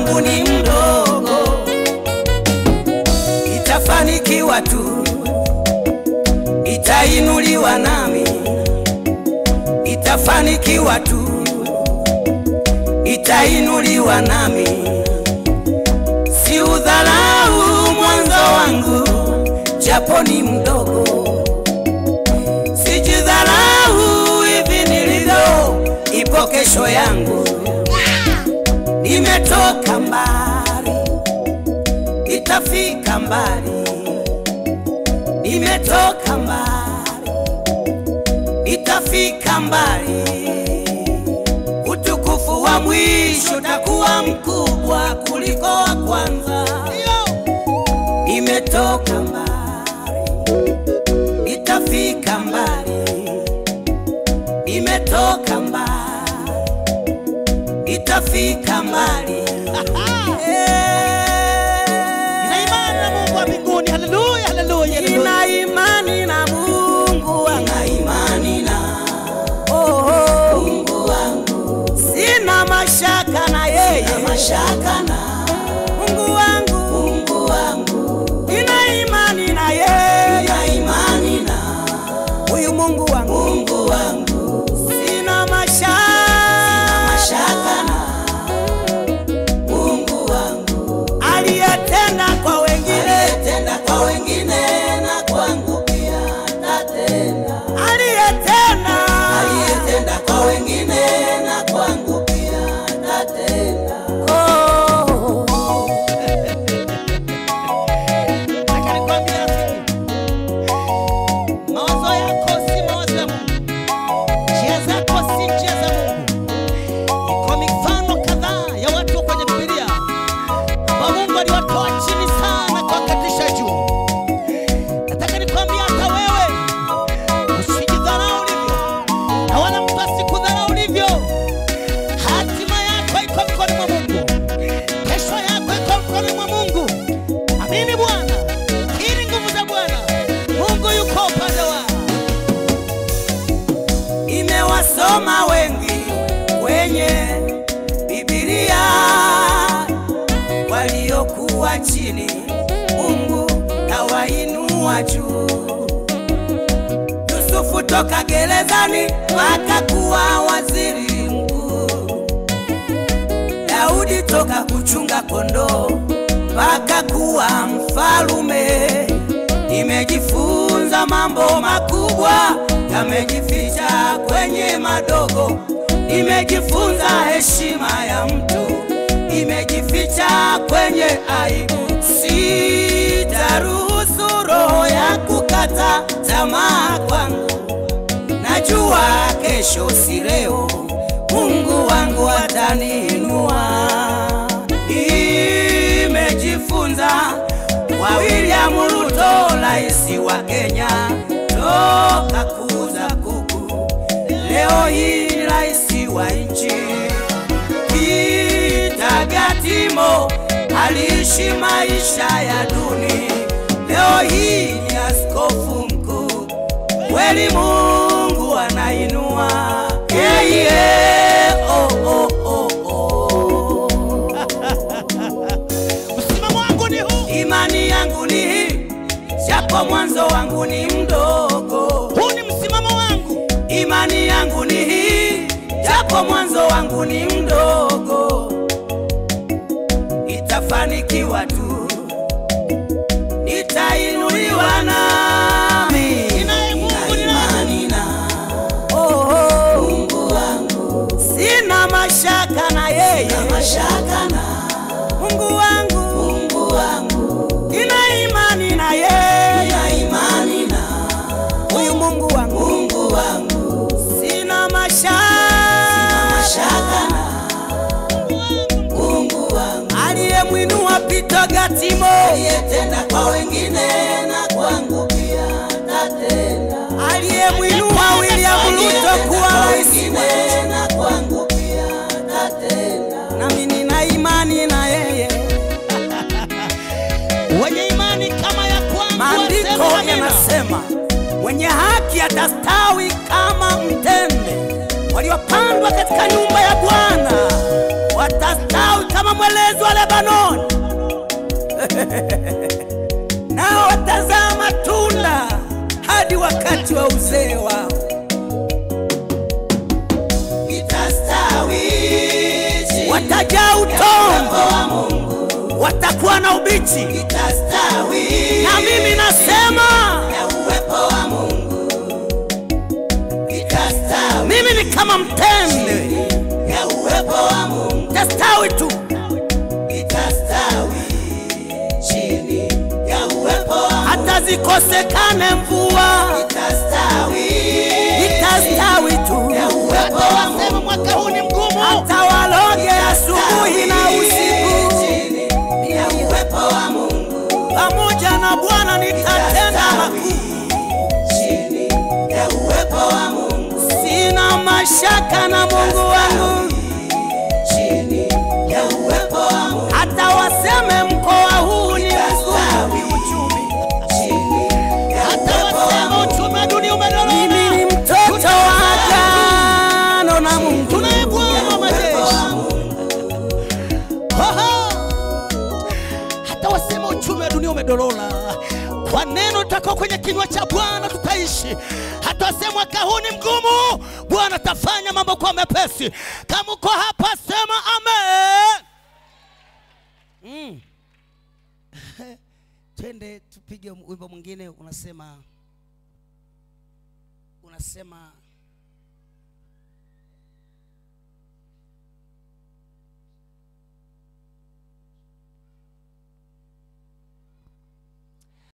wangu ni mdogo, itafanikiwa tu, itainuliwa nami, itafanikiwa tu, itainuliwa nami. Si udharau mwanzo wangu, japo ni mdogo, sijidharau hivi nilivyo, ipo kesho yangu. Nimetoka mbali, itafika mbali. Nimetoka mbali, itafika mbali. Utukufu wa mwisho utakuwa mkubwa kuliko wa kwanza. Nimetoka mbali, itafika mbali. Nimetoka mbali itafika mbali. Nina imani na Mungu wa mbinguni. Haleluya, haleluya, haleluya. Nina imani na Mungu wangu. Nina imani na oh, oh. Mungu wangu. Sina mashaka na yeye. Sina mashaka na Mungu wangu. Mungu wangu. Nina imani na yeye. Nina imani na huyu Mungu wangu. Mungu wangu. Sina mashaka. Sina mashaka na Mungu wangu aliyetenda kwa wengine, aliyetenda kwa wengine na kwangu pia atatenda. Aliyetenda, aliyetenda kwa wengine na kwangu pia atatenda. Oh. Nataka nikwambie rafiki, mawazo yako si mawazo ya Mungu, njia zako si njia za Mungu. Iko mifano kadhaa ya watu kwenye Biblia ambao Mungu aliwatoa chini sana kuwakatisha juu. Nataka nikwambie hata wewe usijidharau ulivyo, na wala mtu asikudharau ulivyo. Hatima yako iko mikononi mwa Mungu, kesho yako iko mikononi mwa Mungu. Amini Bwana, kiri nguvu za Bwana. Mungu yuko upande wako. imewasoma wengi kwenye Biblia waliokuwa chini, Mungu kawainua juu. Yusufu toka gerezani akakuwa waziri mkuu, Daudi toka kuchunga kondoo mpaka kuwa mfalume. Nimejifunza mambo makubwa yamejificha kwenye madogo. Nimejifunza heshima ya mtu imejificha kwenye aibu. Sitaruhusu roho ya kukata tamaa kwangu. Najua kesho si leo, Mungu wangu ataniinua. Imejifunza kwa William Ruto, rais wa Kenya, toka kuuza kuku, leo hii rais wa nchi. Kitagatimo aliishi maisha ya duni, leo hii ni askofu mkuu. Kweli Mungu anainua yeah, yeah. Oh, oh, oh, oh. Msimamo wangu ni huu. Imani yangu ni hii, japo mwanzo wangu ni mdogo. Huu ni msimamo wangu. Imani yangu ni hii, japo mwanzo wangu ni mdogo. Nitafanikiwa tu, nitainuliwa nami. Ninaye Mungu, ninaye imani na oh, oh. Mungu wangu, sina mashaka na yeye, sina mashaka na Mungu wangu, Mungu wangu, nina imani na yeye, nina imani na huyu Mungu wangu, Mungu wangu, sina mashaka, sina mashaka na Mungu wangu aliyemwinua Pito Gatimo, aliyetenda kwa wengine na kwangu pia atatenda, aliyemwinua William Ruto kuwa rais wetu na kwangu pia atatenda, nami nina imani na yeye. Wenye imani kama ya kwangu Maandiko wasema amina. yanasema mwenye haki atastawi kama mtende, waliopandwa katika nyumba ya Bwana watastawi kama mwelezi wa Lebanoni, nao watazaa matunda hadi wakati wa uzee wao. itastawi chini Watajaa utongo, watakuwa na ubichi, itastawi na mimi nasema ya uwepo wa Mungu itastawi mimi ni kama mtende, ya uwepo wa Mungu tastawi tu. itastawi chini ya uwepo wa Mungu hata zikosekane mvua, itastawi itastawi tu. ya uwepo wa Mungu mwaka huu ni mgumu Hata waloge asubuhi na usiku, chini ya uwepo wa Mungu pamoja na Bwana nitatenda makuu. chini ya uwepo wa Mungu Sina mashaka na Mungu wangu, chini ya uwepo wa Mungu hata waseme mkoa huu ni mgumu kiuchumi. chini ya hata wasema uchumi wa dunia umedorora. Mimi ni mtoto wa agano na Mungu. Tunaye Bwana wa majeshi. Aha! Hata wasema uchumi wa dunia umedorora, kwa neno litakao kwenye kinywa cha Bwana tutaishi. Hata wasema mwaka huu ni mgumu, Bwana atafanya mambo kwa mepesi. Kama uko hapa, sema amen. Mm. Twende tupige wimbo mwingine unasema unasema